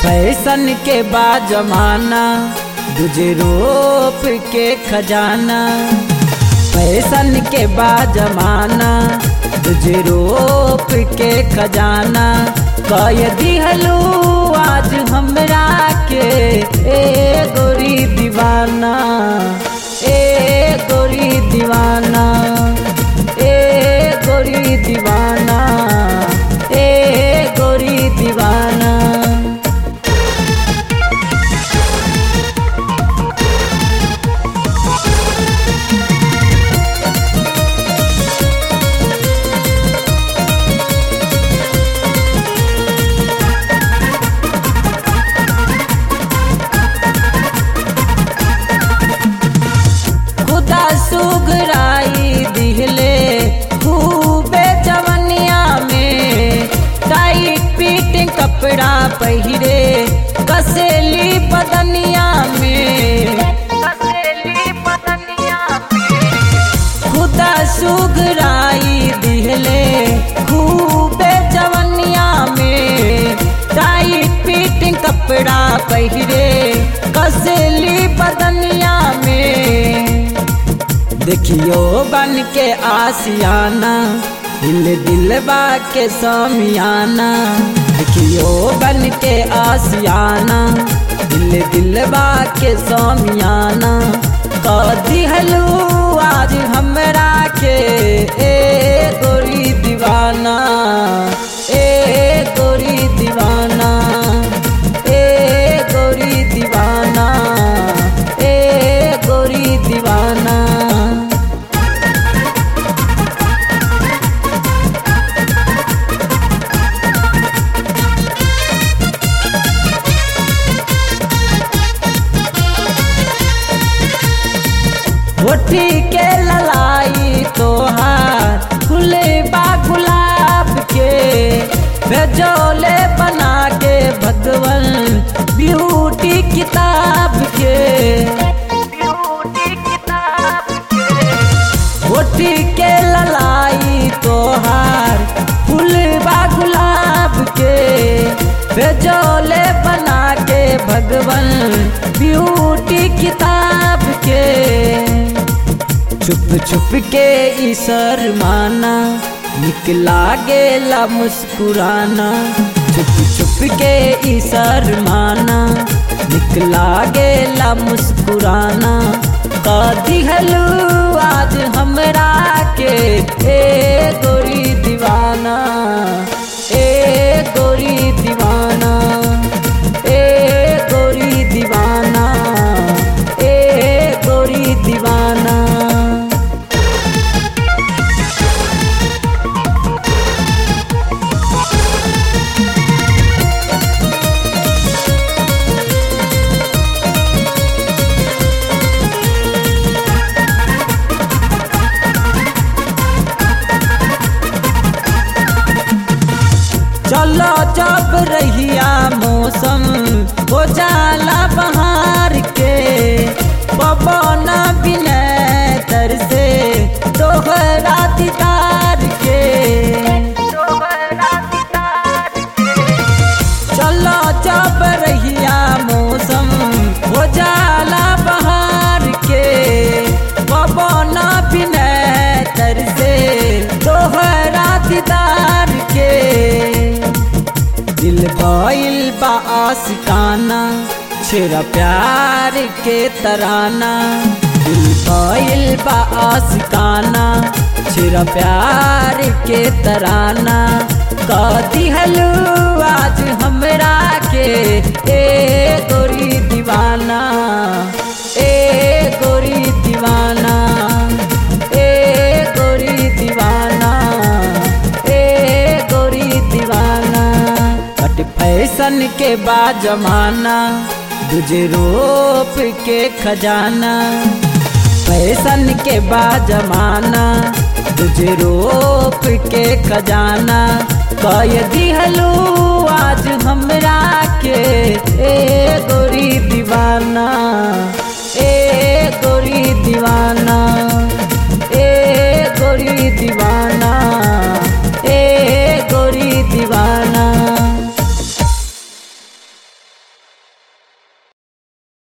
fashion के बा जमाना तुझे रोप के खजाना फैशन के बा जमाना तुझे रोप के खजाना कह दिहलू आज हमरा के ए गोरी दीवाना ए गोरी दीवाना ए गोरी दीवाना ए गोरी दीवाना खुदा सुगराई दिहले खूबे जवनिया में टाइट पीट कपड़ा पहिरे कसेली बदनिया में कसेली बदनिया खुदा सुगराई दिहले खूबे जवनिया में टाइट पीट कपड़ा पहिरे कसेली बदनिया में देखियो बन के आसियाना दिल दिलबा के समियाना देखियो बन के आसियाना दिल दिलबा के समियाना कह दिहलू आज हमरा के ए गोरी दीवाना ए गोरी दीवाना ए गोरी दीवाना ए गोरी दीवाना होठी के ललाई तोहार खुले बा गुलाब के भेजोले बना के भगवन ब्यूटी किताब के होठी के ललाई तोहार फूल बा गुलाब के भेजोले बना के भगवन ब्यूटी किताब के छुप छुप के ई शर्माना निकला गेला मुस्कुराना छुप छुप के ई शर्माना निकला गेला मुस्कुराना कह दिहलू आज हमरा के ए गोरी दीवाना ए गोरी दीवाना ए गोरी दीवाना ए गोरी दीवाना चलो जब रहिया मौसम हो जाला बहार के पवन बिनय तर से तोहरा दीदार के चलो जब रहिया मौसम हो जाला बहार के पवन बिनय तर से तोहरा दीदार के दिल भइल बा आशिकाना छेरा प्यार के तराना दिल भइल बा आशिकाना छेरा प्यार के तराना कह दिहलू आज हमरा के ए गोरी दीवाना ए गोरी दीवाना ए गोरी दीवाना ए गोरी दीवाना बट फैशन के बा जमाना तुझे रोप के खजाना फैशन के बा जमाना तुझे रोप के खजाना कह दिहलू आज